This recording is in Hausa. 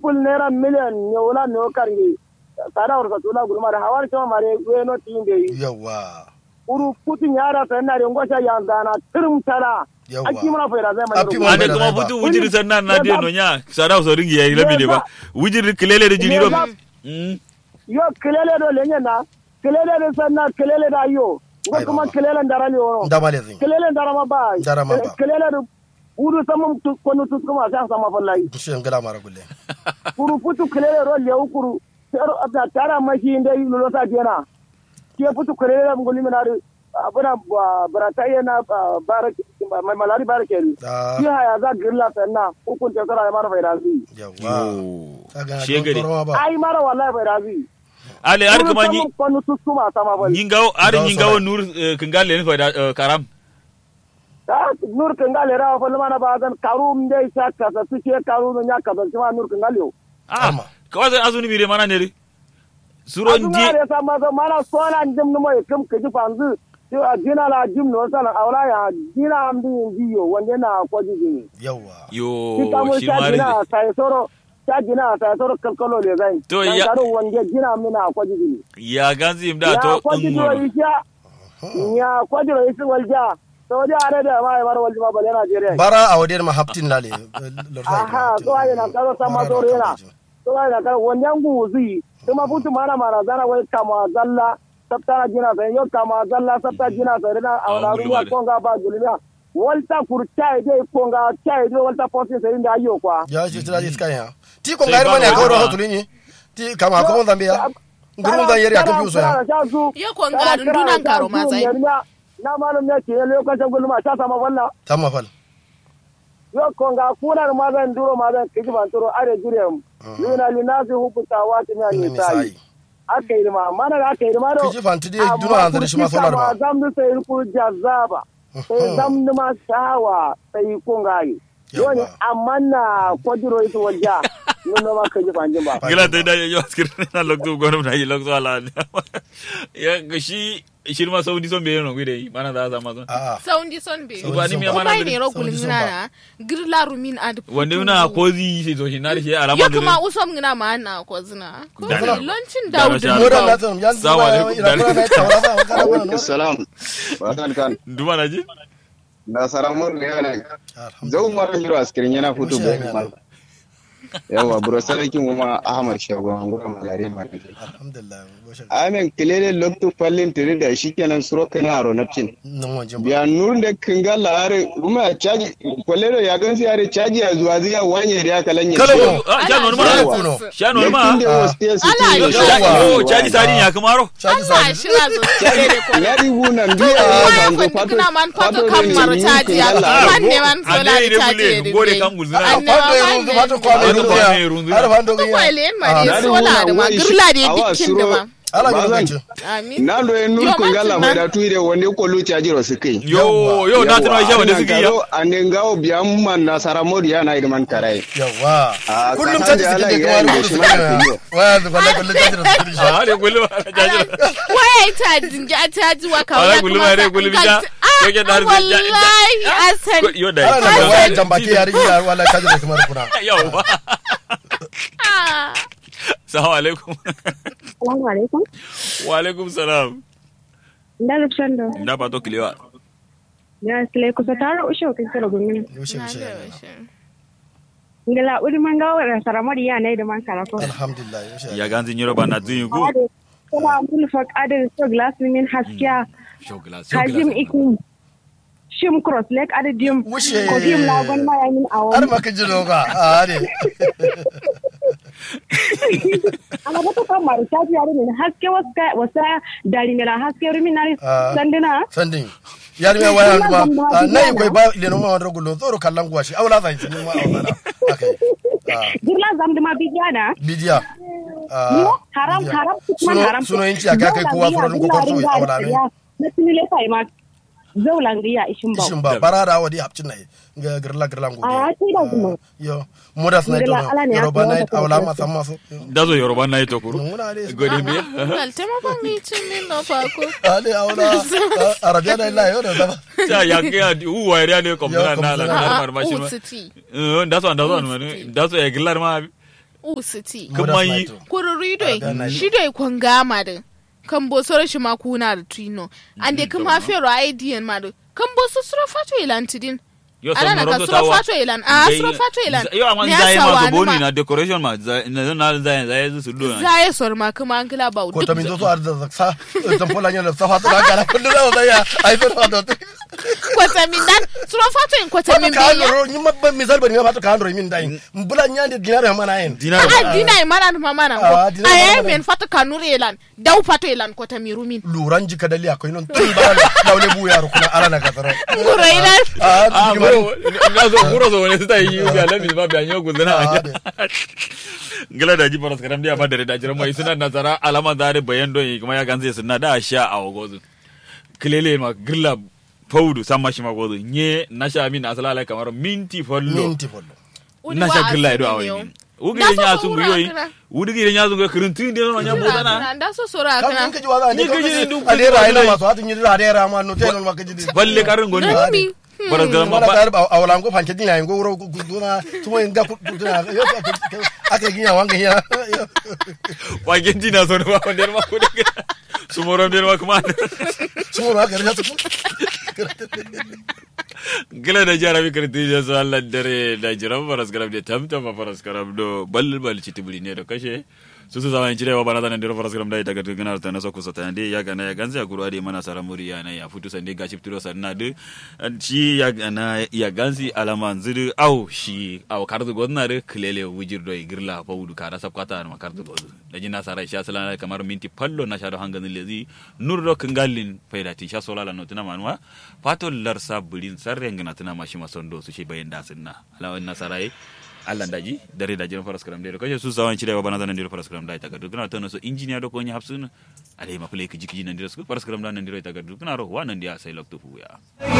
pul naira miliyan ne wala ne o karngi sada warsa tula gulma da hawar cewa mare we no tin de yawa uru putin yara sa na de ngosha yandana tirim tara Yawwa. aki muna fayda zai mai Api rubu ma- ade Bai da kuma rai ba. butu wujiri sannan na de no nya sada so ringi yayi labi ne ba wujiri kilele da jini ro Me Mm. yo kelele do lenye na kelele do sanna kelele da yo ngo Aiwa. kuma kelele ndara ni wono ndamale zin kelele ndara ma ba Ndara ma ba. kelele do uru samum tu kono tu kuma sa sama wallahi shi ngala mara gulle kuru putu kelele ro le ukuru tero abda tara mashi inde lulo ta jena ke putu kelele mo ngoli menari abuna barata yana barake mai malari barake ni da ki haya za girla sanna ukun te sara mara fayda zi yawa Yo. kaga Shegere. toro ba ai mara wallahi fayda zi ale ar kuma ni kono tu kuma sama wallahi nyingawo ar Ngawo nyingawo sarai. nur eh, kingale ne fa da eh, karam ta nur kangale rawa fa mana ba dan karum dai sa kasa su ke karu no nya kasa ma nur kangale yo ah Ama. kawai azuni bire mana ne ri suro azuma ndi re sa ma so mana sola ndim no moy kam ke ji fanzu to a jina la jim no sala awla ya jina am din jiyo wande na ko ji ni yawa yo ki kamo shi sha mari jina sai soro sha jina sai soro kalkalo le zai To Dan ya- karo wande jina am na ko ji ni ya ganzi imda ya to ko ji do ngoro isha ya ko ji do isi walja to da are da ma mar walji ma bale Najeriya bara a wadiyar ma haftin lale aha to ai na karo sama soro yana to ai na karo wannan guzi kuma futu mana mara zana wai kama zalla sabta jina sai yo kama zalla sabta jina sai na Ah, awna gulma ruwa da. konga ba gulmiya walta kurta dai konga chai dai walta posin sai inda ayo kwa ya shi tira iska ya ti ko Sai ngari ba mane ba ko ro ba. hatulini ti kama ko zambia ngurun zan yari akan fiuso ya Yo ko nga dundunan karo ma sai. na malum ne ke lokacin gulma ta sama wannan tamma fal yo konga kunar ma zan duro ma zan kiji ban turo are jurem luna linasi hukunta wata nya ni ni sai sai aka yi ma mana da aka yi ma do kiji fanti de duna hanzari shi ma solar ba zam da sai ku jazaba sai zam da ma shawa sai kun gayi Yawa. yoni amma na kwajiro ita wajja nuna ma kaji fanjin ba gila ta da yo askir na lokto gonum na yi lokto ala ya ga shi shirma saudi son be no gide mana da za ma son a a Saundi son be. ba ni mi Ko mana bai gide ne ro Saundi kulin son ngina ba. na. Girla rumin ad. wanda una kozi sai to shi na da shi alama Yo da kuma usom ngina ma na ko zina. Ko Da- zai lancin da- Dawud. da- modan na tan yan Salamu alaikum. ira kuna na tawala ba kana wannan salam barkan kan duma na ji da saramur ne yana alhamdulillah zau mara hiro askirin yana fito Mushe bai yana. mal yawa buro sarkin kuma ahmad shago an gura malare ma alhamdulillah goshe amen kilele lokto fallin tiri da shikenan suro kana aro napcin nan wanjin ba biya nur da kinga lare kuma caji kwalero ya gansu yare caji a zuwa zai wanye da ya kalanye Kala Yo, ah, sha Ana normal shi. ma Kuno. sha normal Yakin da Ah. wasu te su Ala, ce yo, da yawa. shaji yo caji sadi ya kamaro shaji Allah sadi shira zo tsere ko. ya ribu nan biya Kuma a ya banzo kun kina man fato da kan ne maro yin caji ya. kinga lare. Fan ne man sola Ande ire caji bule, ya ngore kan gulzina. Anne fando ma ya fan rundu ne. fatu kwa mai Fando rundu kwa ya mai rundu ya. har fando Ko ya kwa ile ma Ah. ne Na sola da ma wai shi- girla da awa dikkin da suro- ma. ala ga Bazan. gancin Amin. na do en nur Yo, kinga la man, mai man. da tuire wonde ko lu caji ro su kai yo yo na tana shi wanda suke ya ane ngawo biyan man na saramodi yana irman karai yawa Ah, kullum kasan caji da suke ala da ya kamar yi kudu shi su ma kana kullum. waya da kwallon kullum caji da su kudi a hade kullu ba caji Waya ta jinja ta ji wa Ala kawai gulma kuma dai, sa- gulmi ka- ja. Ah, Yake da har zai ja- ja- wallahi asan. yo da ala da waya jambaki ya rigi ya wala caji da kamar kuna yawa Ah. salamu alaikum Salamu alaikum. wa alaikum salam Ndalo shando. nda ba to kilewa Ya sile kusa taro ushe ukisero gumini. yaushe Na yaushe da ya yaushe. Ngela uri mangawa na saramari ya na da man karako. alhamdulillah yaushe ya ganzi nyoro ba na tun ku Ade. Kuma mun fak ade so glass min haskiya. shogla Kajim ikin. Shim cross lake ade dim. Wushe. Ko dim la gon ma ya min har awon. ma ka ji doka a ne Ana bata kan maru taji ya min haske wasa wasa dari mela haske rumi na Ah. sandina. sandin yar me waya ma na yi kwai ba ile no ma wanda gulo tsoro kallan gwashi aula zan ci ma aula akai ah Girla zam dima bigana. bidiya Yo, haram haram suno haram. suno yin ci aka kai kowa furan ko korso aula ne Na tunile sai ma. Zaulan riya ishin ba. shin ba barara wadi hapcin nai ga girla girla ngode A ti da kuma. yo modas na Ngila ala ne to yoruba aka na wata aula kuma. ma san maso dazo yoruba na yi to kuru nguna ne gode biya Wal tema fa mi cin min no fa ko. ale aula arabiya da la yo da ba ta ya ga u wa ya ne ko Ya, na na la kom- na Ah, mar ma shi ma utsiti. Eh, dazo dazo ma dazo ya gillar ma usiti Kuma Modas yi- Maito. kururi Ah, da doi na- shi doi kon gama da kan bo soro shi ma kuna da trino ande kuma fero idn ma da kan bo so soro fato ilantidin yo Ala na ka rondo suro tawa. fato ilan. Ah, Ngai- suro fato ilan. yo amma Ni zai asa ma wa so ni boni ma- na decoration ma za- na na zai zai su do na za ya sor ma kuma an kila ba ko ta min zo so ar da sa tan pola nya da sa fa ta kala kullu da da ya ai so fa da kwata min dan suro fato in kwata min ka biya andro ni ma ba misal ba ni ma fa ka andro min dai mbula nya de dinar ma na yin dinar a dina e mana ma mana Ah, ko dina a mana ye mana. men fato kanur ilan dau fato ilan kwata mi rumin luran jika dali akwai non tun ba laule bu yaro kuna ala na kasara nguro ilan ah ah di bro mari na so bro so wani sta yi ga lamis ba biya nyogu zana Ah, gala da ji paras karam dia ba da da jira mai suna nazara alama da da bayan don yi kuma ya ganze suna da sha a wagozu kilele ma grilla faudu sama shi ma gozu nye na sha min asala lai kamar minti follo minti follo na sha grilla ido a wani ugi Da so nya so sun wura guyoyi kana. ugi nya sun guyoyi kirintin de no nya botana da so sora kam in kana ka ji waza ne Ni ka ka ji ji duk- ale ra ina masu hatin yi ra da ra ma no te non ma ka ji balle karin goni Nani? paras karam mana ba ta a wala ko fanke dinya ngo wuro ku duna tumo inga ku duna yo aka ginya wanga ya wagen jina so ba wanda ma ku de sumoron de ma kuma sumo ma ka rasa gila da jara mi karti ya so Allah dare da jiran faras karam de tamta ma faras karam do bal bal ci tibuli ne da kashe su su zaman cirewa bana da nan dira faras karam da daga gana ta na soko sata ne ya gana ya ganza ya guru ade mana sara muri ya na ya futu sande ga ci tiro sanna de shi ya gana ya ganzi alama zidu au shi au kardu godna de klele wujir do girla pawdu kara sabkata ma kardu godu da jina sara sha sala kamar minti pallo na sha do hangan lezi nurro kangalin faidati sha solala no tuna manwa fato larsa bulin sarre ngana tuna mashi masondo su shi bayan da sunna alawan nasarai Allah daji dare da jiran faras karam dai kaje su sawan cire bana zanan dai faras karam dai ta gadu kana tono so engineer do ko nya hapsun ale ma play kiji kiji nan dai su faras karam da nan dai ta gadu kana ro wa nan dia sai lokto fu ya